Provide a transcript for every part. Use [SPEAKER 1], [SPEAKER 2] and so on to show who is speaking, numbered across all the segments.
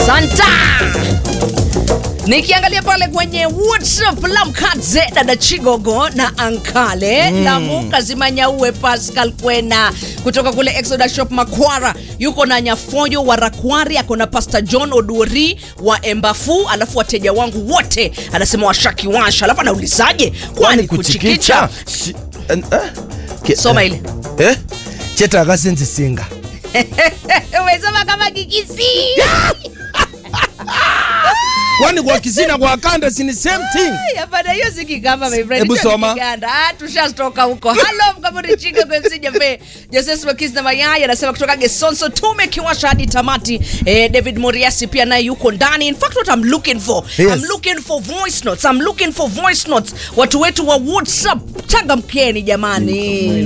[SPEAKER 1] Santa. Nikiangalia pale kwenye WhatsApp Lamkadze dada Chigogo na Ankale mm. Lamuka Zimanyaue Pascal Kwena kutoka kule Exoda Shop Makwara yuko na Nyafoyo wa Rakwari, ako na Pastor John Oduori wa Embafu, alafu wateja wangu wote anasema washaki washa, alafu anaulizaje kwani kuchikicha?
[SPEAKER 2] Si- eh, eh, ke-
[SPEAKER 1] Soma
[SPEAKER 2] eh,
[SPEAKER 1] ile
[SPEAKER 2] eh cheta akasinzisinga
[SPEAKER 1] umesoma kama kikisi
[SPEAKER 2] kwani kwa kisina kwa kanda sini same thing
[SPEAKER 1] Hapana, hiyo si Kigamba, my friend.
[SPEAKER 2] Hebu
[SPEAKER 1] Hicho ni
[SPEAKER 2] soma.
[SPEAKER 1] Kiganda. Ah, tushatoka huko. Hello, mkamuri chinga kwa MC Jafe. Joseph Makis na Mayai anasema kutoka Gesonso tumekiwasha hadi tamati. Eh, David Moriasi pia naye yuko ndani. In fact what I'm looking for.
[SPEAKER 2] Yes.
[SPEAKER 1] I'm looking for voice notes. I'm looking for voice notes. Watu wetu wa WhatsApp changamkeni jamani.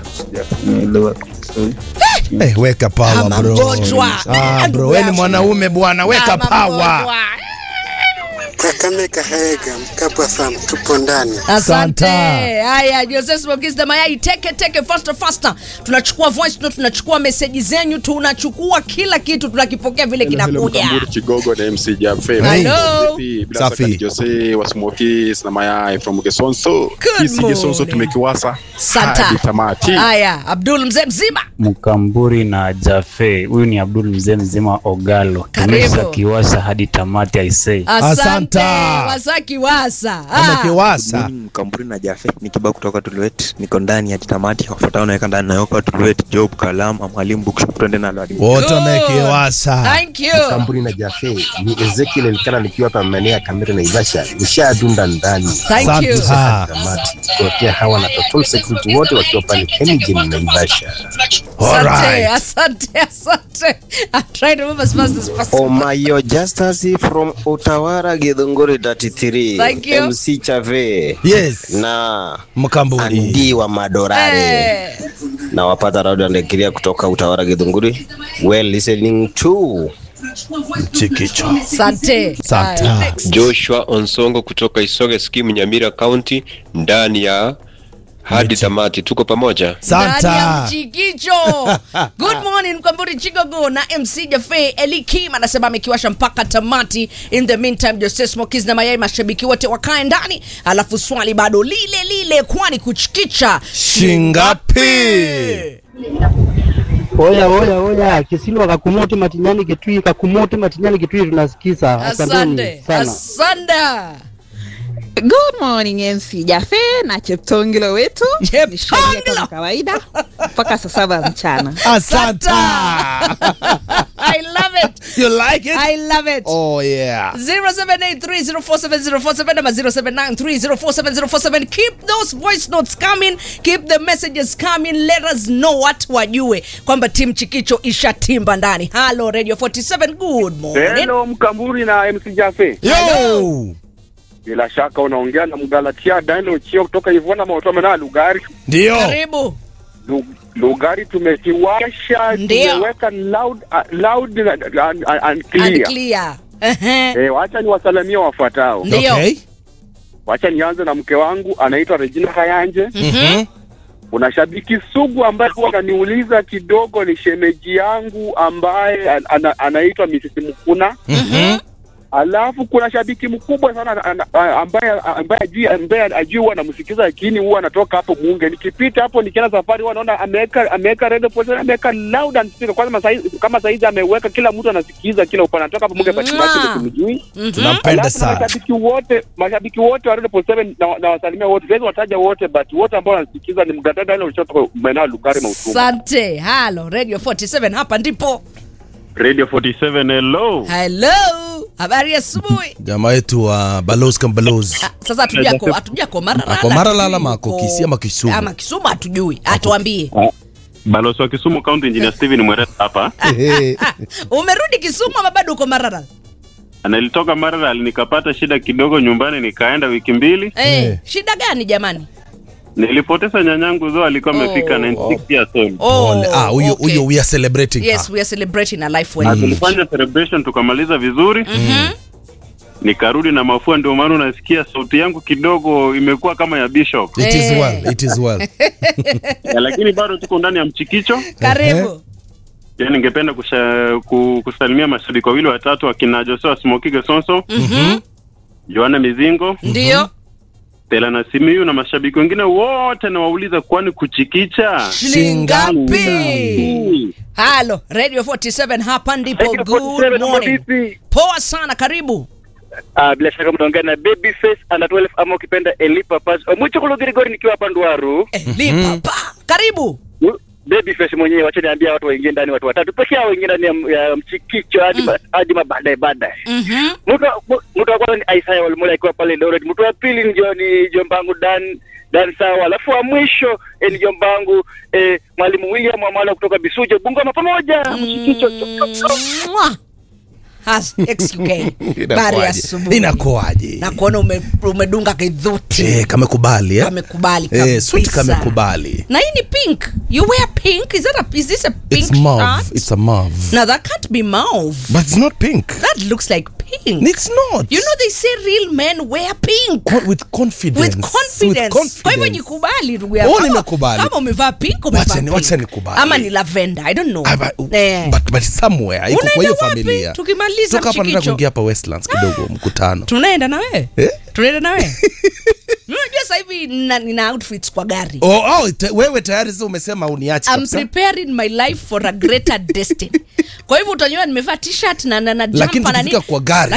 [SPEAKER 2] Eh, weka power
[SPEAKER 1] Kama
[SPEAKER 2] bro
[SPEAKER 1] mgonjwa.
[SPEAKER 2] ah, bro wewe ni mwanaume bwana weka
[SPEAKER 1] Kama
[SPEAKER 2] power
[SPEAKER 1] mgonjwa.
[SPEAKER 3] Kakamega Haega Mkabwa Farm tupo ndani.
[SPEAKER 1] Asante.
[SPEAKER 2] Santa.
[SPEAKER 1] Haya, Joseph Mogis na mayai teke teke faster faster. Tunachukua voice note, tunachukua message zenyu, tunachukua kila kitu tunakipokea vile kinakuja.
[SPEAKER 4] Mkamburi Chigogo na MC Jafe.
[SPEAKER 1] Hello.
[SPEAKER 4] Vipi? Bila
[SPEAKER 2] Safi.
[SPEAKER 4] shaka ni Jose wa Smokis na mayai from Gesonso.
[SPEAKER 1] Good
[SPEAKER 4] Kisi Gesonso
[SPEAKER 1] morning.
[SPEAKER 4] tumekiwasa
[SPEAKER 1] Santa.
[SPEAKER 4] hadi tamati.
[SPEAKER 1] Haya, Abdul mzee mzima.
[SPEAKER 5] Mkamburi na Jafe. Huyu ni Abdul mzee mzima Ogalo.
[SPEAKER 1] Karibu.
[SPEAKER 5] Tumesha kiwasha hadi tamati aisee.
[SPEAKER 1] Asante.
[SPEAKER 2] Asanta.
[SPEAKER 1] Wasaki wasa. Ah.
[SPEAKER 2] amekiwasa
[SPEAKER 6] Mkamburi na Jafe ni kibao kutoka Tuluet, niko ndani hadi tamati. Wafuatao naweka ndani nayoka Tuluet, Job Kalama, Mwalimu Bookshop, twende nalo hadi
[SPEAKER 2] wote
[SPEAKER 1] Good.
[SPEAKER 2] wamekiwasa
[SPEAKER 1] Thank you.
[SPEAKER 7] Kampuni na Jafe ni Ezekiel Elikana nikiwa hapa maeneo ya Kamera na Ivasha, nishadunda ndani
[SPEAKER 1] Thank you.
[SPEAKER 2] Santa.
[SPEAKER 7] kamati kuotea hawa na total security wote wakiwa pale Kengen na Ivasha.
[SPEAKER 1] Asante,
[SPEAKER 2] Alright.
[SPEAKER 1] asante, asante. I'm trying to move as fast as possible.
[SPEAKER 8] Omayo Justus from Utawara Githunguri 33
[SPEAKER 1] Thank you.
[SPEAKER 8] MC Chave
[SPEAKER 2] yes
[SPEAKER 8] na
[SPEAKER 2] mkamburi
[SPEAKER 8] Andi wa Madorare
[SPEAKER 1] Eh.
[SPEAKER 8] na wapata radio andekiria kutoka Utawara Githunguri well listening to
[SPEAKER 2] chikicho
[SPEAKER 1] Asante.
[SPEAKER 2] Santa.
[SPEAKER 1] Haya, next.
[SPEAKER 9] Joshua Onsongo kutoka Isoge Skimu Nyamira County ndani ya hadi tamati, tuko pamoja.
[SPEAKER 1] Ndani ya
[SPEAKER 2] santa
[SPEAKER 1] mchikicho. Good morning Mkwamburi Chigogo na MC Jafe Eli Kim anasema amekiwasha mpaka tamati. In the meantime Jose Smokies na mayai mashabiki wote wakae ndani, alafu swali bado lile lile, kwani kuchikicha
[SPEAKER 2] shingapi
[SPEAKER 10] Oya oya oya, Kisilwa kakumote matinyani kitui kakumote matinyani kitui, tunasikiza. Asanteni
[SPEAKER 1] Asante.
[SPEAKER 10] sana.
[SPEAKER 1] Asante.
[SPEAKER 11] Good morning MC Jafe na Cheptongilo wetu.
[SPEAKER 1] Cheptongilo.
[SPEAKER 11] Ni sheria kama kawaida mpaka saa saba mchana.
[SPEAKER 2] asanta
[SPEAKER 1] I love it.
[SPEAKER 2] you like it
[SPEAKER 1] I love it.
[SPEAKER 2] oh yeah
[SPEAKER 1] 0783047047 ama 0793047047 keep those voice notes coming keep the messages coming let us know watu wajue kwamba tim chikicho ishatimba ndani halo radio 47 good morning
[SPEAKER 4] Hello Mkamburi na MC Jafe.
[SPEAKER 2] yo
[SPEAKER 4] Bila shaka unaongea na Mgalatia Daniel Chio kutoka Ivona Maotome na Lugari.
[SPEAKER 2] ndio
[SPEAKER 1] karibu
[SPEAKER 4] Lu- Lugari tumekiwasha,
[SPEAKER 1] Ndio.
[SPEAKER 4] tumeweka loud, uh, loud and, and, and clear.
[SPEAKER 1] and clear Ehe.
[SPEAKER 4] Eh, wacha niwasalimie wafuatao.
[SPEAKER 1] Ndio.
[SPEAKER 2] okay
[SPEAKER 4] Wacha nianze na mke wangu anaitwa Regina Hayanje.
[SPEAKER 2] Mhm.
[SPEAKER 4] Kuna shabiki sugu ambaye huwa ananiuliza kidogo, ni shemeji yangu ambaye an- ana, anaitwa Mrs. Mkuna.
[SPEAKER 2] Mhm.
[SPEAKER 4] Alafu kuna shabiki mkubwa sana ana- ana- ambaye ambaye ajui ambaye ajui huwa anamsikiza, lakini huwa anatoka hapo Muunge. Nikipita hapo nikienda safari, huwa naona ameweka ameweka radio position, ameweka loud and speaker. Kwanza saizi kama saizi ameweka, kila mtu anasikiza kila upande, anatoka hapo Muunge pati
[SPEAKER 1] Mwah.
[SPEAKER 4] pati kumjui.
[SPEAKER 2] tunampenda
[SPEAKER 4] Alafu na
[SPEAKER 2] sana
[SPEAKER 4] mashabiki wote mashabiki wote wa Radio Post 7 na, na wasalimia wote, siwezi wataja wote, but wote ambao wanasikiza ni mgandada ile ulichotoka maeneo ya Lugari Mautumu.
[SPEAKER 1] asante halo radio 47 hapa ndipo
[SPEAKER 4] Radio 47 hello.
[SPEAKER 1] hello habari ya asubuhi
[SPEAKER 2] jamaa yetu wa balos kam balos
[SPEAKER 1] Ah, sasa hatujako hatujako mara
[SPEAKER 2] Ako Maralal ama ako Kisii ama Kisumu?
[SPEAKER 1] ama Kisumu hatujui atuambie
[SPEAKER 4] Balozi wa Kisumu County Engineer Steven Mwereta hapa.
[SPEAKER 1] umerudi Kisumu ama bado uko Maralal
[SPEAKER 4] Nilitoka Maralal nikapata shida kidogo nyumbani, nikaenda wiki mbili.
[SPEAKER 1] eh
[SPEAKER 2] Eh.
[SPEAKER 1] shida gani jamani
[SPEAKER 4] Nilipoteza nyanyangu zo alikuwa amefika
[SPEAKER 1] Oh.
[SPEAKER 4] 96 years old.
[SPEAKER 1] Oh,
[SPEAKER 2] Pole. ah huyo
[SPEAKER 1] okay.
[SPEAKER 2] huyo we are celebrating
[SPEAKER 1] Yes,
[SPEAKER 2] her.
[SPEAKER 1] we are celebrating a life
[SPEAKER 4] Na
[SPEAKER 1] well.
[SPEAKER 4] tulifanya celebration tukamaliza vizuri. Nikarudi na mafua, ndio maana unasikia sauti yangu kidogo imekuwa kama ya Bishop.
[SPEAKER 2] it is
[SPEAKER 1] Eh.
[SPEAKER 2] well it is well
[SPEAKER 4] Ya, lakini bado tuko ndani ya mchikicho.
[SPEAKER 1] Karibu.
[SPEAKER 12] Pia ningependa kusha, ku, kusalimia mashabiki wawili watatu akina Joshua Smoki Gesonso,
[SPEAKER 1] Mhm.
[SPEAKER 12] Joana Mizingo,
[SPEAKER 1] Ndio.
[SPEAKER 12] Stella na Simiyu na mashabiki wengine wote nawauliza, kwani kuchikicha
[SPEAKER 1] Shingapi? Halo, Radio 47 hapa ndipo.
[SPEAKER 4] Radio
[SPEAKER 1] Good
[SPEAKER 4] 47 mambo
[SPEAKER 1] morning.
[SPEAKER 4] vipi?
[SPEAKER 1] Poa sana, karibu.
[SPEAKER 4] Ah, bila shaka mnaongea na Babyface under 12 ama ukipenda Elipa Pass. Mwicho kulo Grigori nikiwa hapa Ndwaru.
[SPEAKER 1] Elipa pa. Karibu.
[SPEAKER 4] Babyface mwenyewe wacha niambia watu waingie ndani watu watatu. Pekee yao wengine ndani ya, ya mchikicho hadi ba- hadi mabaadaye baadaye.
[SPEAKER 1] Mhm.
[SPEAKER 4] Mtu wa- mu- mtu wa kwanza ni Isaiah Walimola akiwa pale Eldoret. Mtu wa pili ni jo- ni jombangu Dan Dan sawa. Alafu wa mwisho eh, ni jombangu eh, mwalimu William Amala kutoka Bisujo Bungoma pamoja. Mchikicho.
[SPEAKER 1] Mwah. Has XUK. Bari
[SPEAKER 2] Inakuwaje?
[SPEAKER 1] asubuhi.
[SPEAKER 2] Inakuwaje?
[SPEAKER 1] Na kuona ume, umedunga kidhuti.
[SPEAKER 2] Eh, kamekubali eh?
[SPEAKER 1] Kamekubali
[SPEAKER 2] Eh, suti
[SPEAKER 1] kabisa.
[SPEAKER 2] kamekubali.
[SPEAKER 1] Na hii ni pink. You wear pink? Is that a is this a pink
[SPEAKER 2] It's mauve.
[SPEAKER 1] shirt?
[SPEAKER 2] It's a mauve.
[SPEAKER 1] No, that can't be mauve.
[SPEAKER 2] But it's not pink.
[SPEAKER 1] That looks like pink.
[SPEAKER 2] It's not.
[SPEAKER 1] You know they say real men wear pink.
[SPEAKER 2] Co- with confidence.
[SPEAKER 1] With confidence.
[SPEAKER 2] With confidence.
[SPEAKER 1] Kwa hivyo jikubali ndugu
[SPEAKER 2] Oh,
[SPEAKER 1] yangu. Kama-
[SPEAKER 2] nimekubali.
[SPEAKER 1] Kama umevaa pink umevaa
[SPEAKER 2] Wacha ni-
[SPEAKER 1] pink.
[SPEAKER 2] wacha nikubali.
[SPEAKER 1] Ama ni lavender, I don't know.
[SPEAKER 2] Ah, but-
[SPEAKER 1] Eh.
[SPEAKER 2] But, but somewhere iko kwa
[SPEAKER 1] Unaenda
[SPEAKER 2] hiyo
[SPEAKER 1] wapi?
[SPEAKER 2] familia.
[SPEAKER 1] Tukimaliza
[SPEAKER 2] Toka hapa nataka
[SPEAKER 1] mchikicho.
[SPEAKER 2] kuingia hapa Westlands kidogo mkutano.
[SPEAKER 1] Tunaenda na wewe?
[SPEAKER 2] Eh?
[SPEAKER 1] Tunaenda na wewe? Unajua sasa hivi nina, nina outfits kwa gari.
[SPEAKER 2] Oh, oh, te, wewe tayari sasa umesema uniache
[SPEAKER 1] I'm
[SPEAKER 2] kabisa.
[SPEAKER 1] preparing my life for a greater destiny. Kwa hivyo utaniona nimevaa t-shirt na na, na
[SPEAKER 2] Lakini
[SPEAKER 1] jumper na
[SPEAKER 2] tukifika
[SPEAKER 1] nini.
[SPEAKER 2] kwa gari